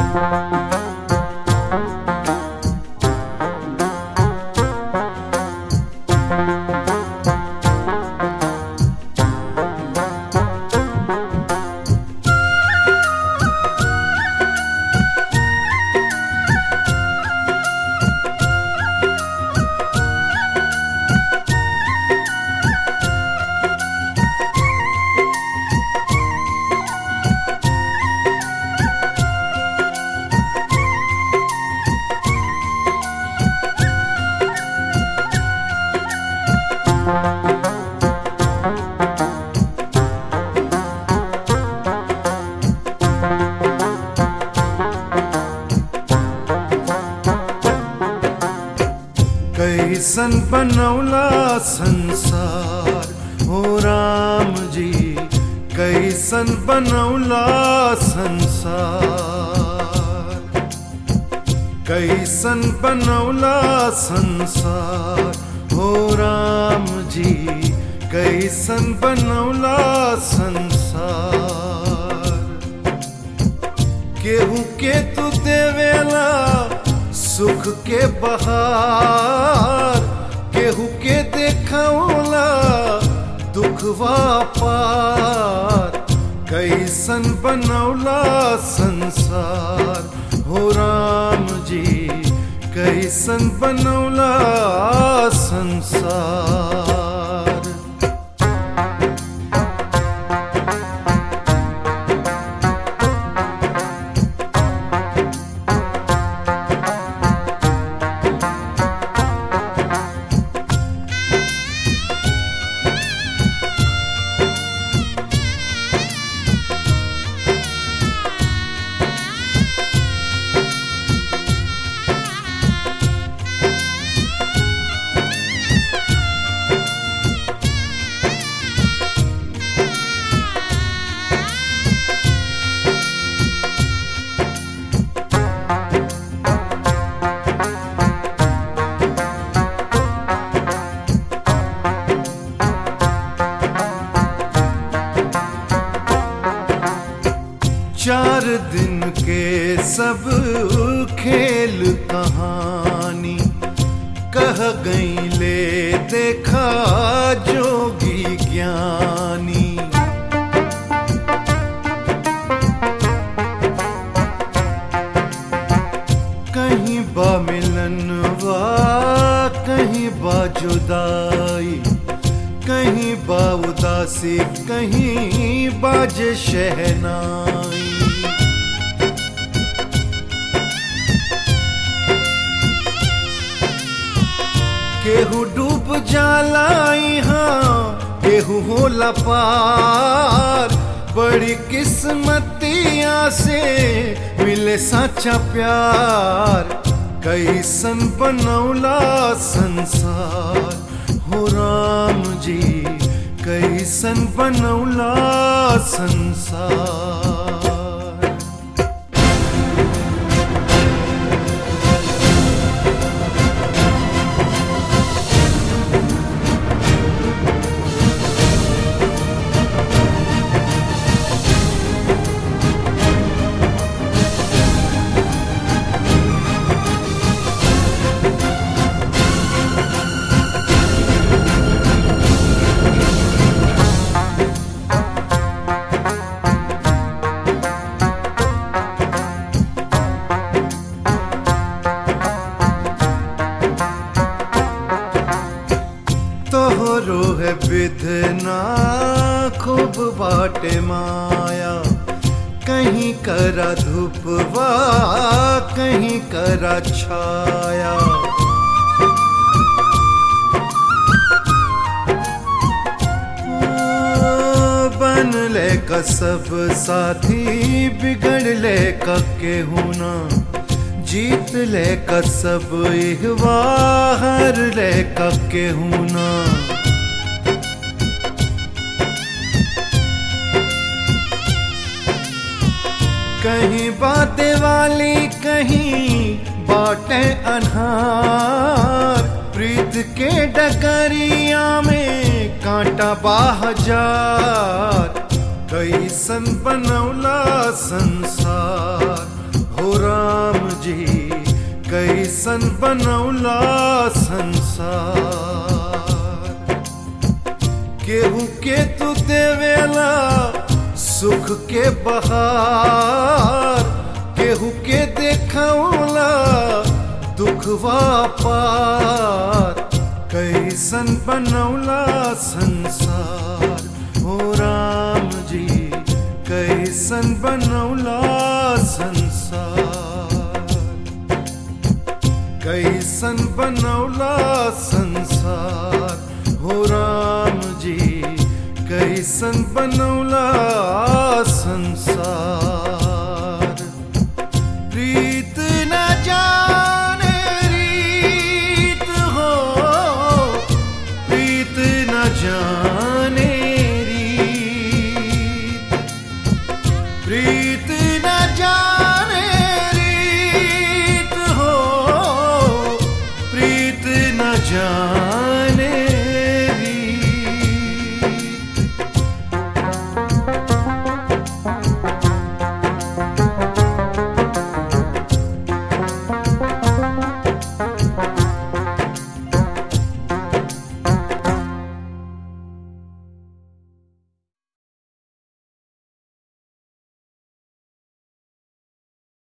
कैसन बनौला संसार हो राम जी कैसन बनौला संसार कैसन बनौला संसार हो राम जी कैसन बनौला संसार केहू के तू देवेला सुख के बहार केहू के देखौला दुखवा पार कैसन बनौला संसार हो राम जी कैसन बनौला संसार चार दिन के सब खेल कहानी कह गई ले देखा जोगी ज्ञानी कहीं बा मिलनवा कहीं बा जुदाई कहीं बा उदासी कहीं बाजे शहनाई केहू डूब जालाई हाँ केहू होला पार बड़ी किस्मतिया से मिले सच्चा प्यार कैसन बनौला संसार हो राम जी कैसन बनौला संसार तोहरो है विधना खूब बाटे माया कहीं करा धूपवा कहीं करा छाया बन ले का सब साथी बिगड़ ले का केहू ना जीत ले का सब इहवा हर ले का केहू ना कहीं बातें वाली कहीं बाटे अनहार प्रीत के डगरिया में कांटा बाहजार कैसन बनौला संसार हो कैसन बनौला संसार केहू के तू देवेला सुख के बहार केहू के देखौला दुखवा पार कैसन बनौला संसार हो राम जी कैसन बनौला संसार कैसन बनौला संसार हो राम जी कैसन बनौला संसार